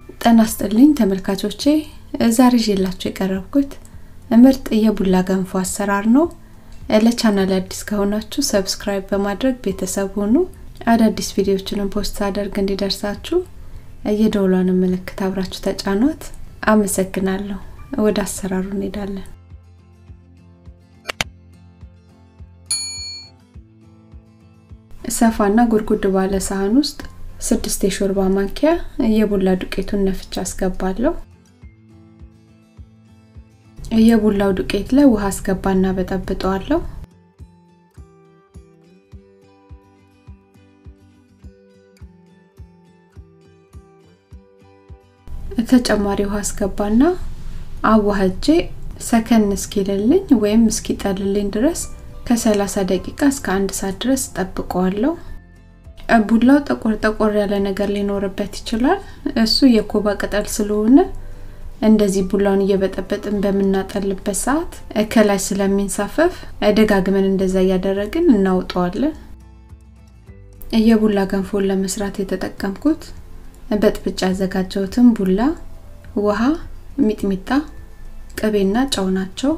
ጤና ይስጥልኝ ተመልካቾቼ ዛሬ ይዤላችሁ የቀረብኩት ምርጥ የቡላ ገንፎ አሰራር ነው። ለቻናል አዲስ ከሆናችሁ ሰብስክራይብ በማድረግ ቤተሰብ ሁኑ። አዳዲስ ቪዲዮዎችንም ፖስት አደርግ እንዲደርሳችሁ የደውሏን ምልክት አብራችሁ ተጫኗት። አመሰግናለሁ። ወደ አሰራሩ እንሄዳለን። ሰፋና ጉድጉድ ባለ ሳህን ውስጥ ስድስት የሾርባ ማንኪያ የቡላ ዱቄቱን ነፍቻ አስገባለሁ። የቡላው ዱቄት ላይ ውሃ አስገባና በጠብጠዋለሁ። ተጨማሪ ውሃ አስገባና አዋህጄ ሰከን እስኪልልኝ ወይም እስኪጠልልኝ ድረስ ከ30 ደቂቃ እስከ አንድ ሰዓት ድረስ ጠብቀዋለሁ። ቡላው ጠቆር ጠቆር ያለ ነገር ሊኖርበት ይችላል። እሱ የኮባ ቅጠል ስለሆነ እንደዚህ ቡላውን እየበጠበጥን በምናጠልበት ሰዓት ከላይ ስለሚንሳፈፍ ደጋግመን እንደዛ እያደረግን እናውጠዋለን። የቡላ ገንፎን ለመስራት የተጠቀምኩት በጥብጫ ያዘጋጀሁትን ቡላ፣ ውሃ፣ ሚጥሚጣ፣ ቅቤና ጨው ናቸው።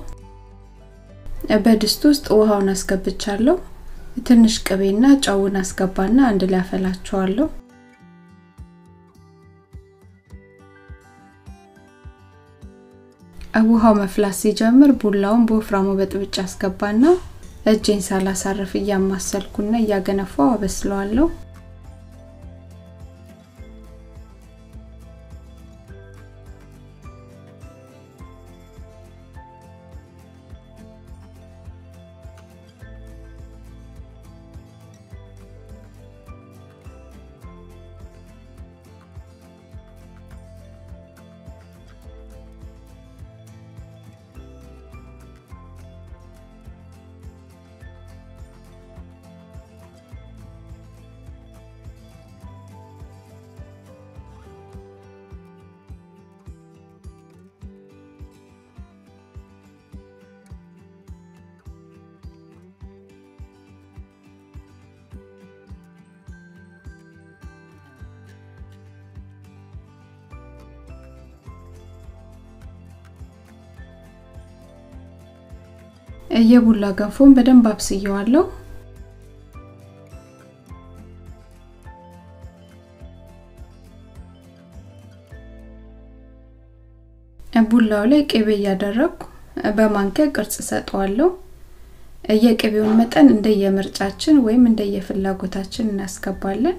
በድስት ውስጥ ውሃውን አስገብቻለሁ። ትንሽ ቅቤና ጨውን አስገባና አንድ ላይ አፈላቸዋለሁ። ውሃው መፍላት ሲጀምር ቡላውን በወፍራሙ በጥብጫ አስገባና እጄን ሳላሳርፍ እያማሰልኩና እያገነፋው አበስለዋለሁ። የቡላ ገንፎን በደንብ አብስየዋለሁ። ቡላው ላይ ቅቤ እያደረግኩ በማንኪያ ቅርጽ ሰጠዋለሁ። የቅቤውን መጠን እንደየምርጫችን ወይም እንደየፍላጎታችን እናስገባለን።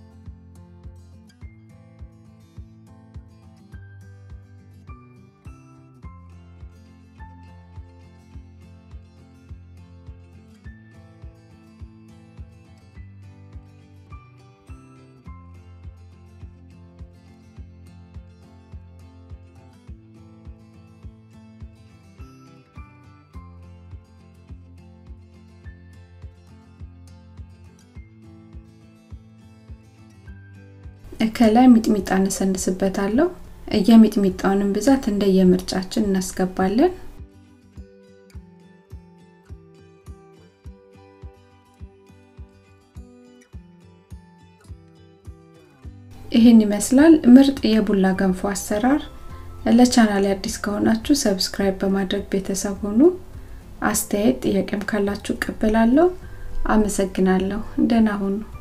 ከላይ ሚጥሚጣ እነሰንስበታለሁ። የሚጥሚጣውንም ብዛት እንደየምርጫችን እናስገባለን። ይህን ይመስላል ምርጥ የቡላ ገንፎ አሰራር። ለቻናል አዲስ ከሆናችሁ ሰብስክራይብ በማድረግ ቤተሰብ ሁኑ። አስተያየት ጥያቄም ካላችሁ እቀበላለሁ። አመሰግናለሁ። ደህና ሁኑ።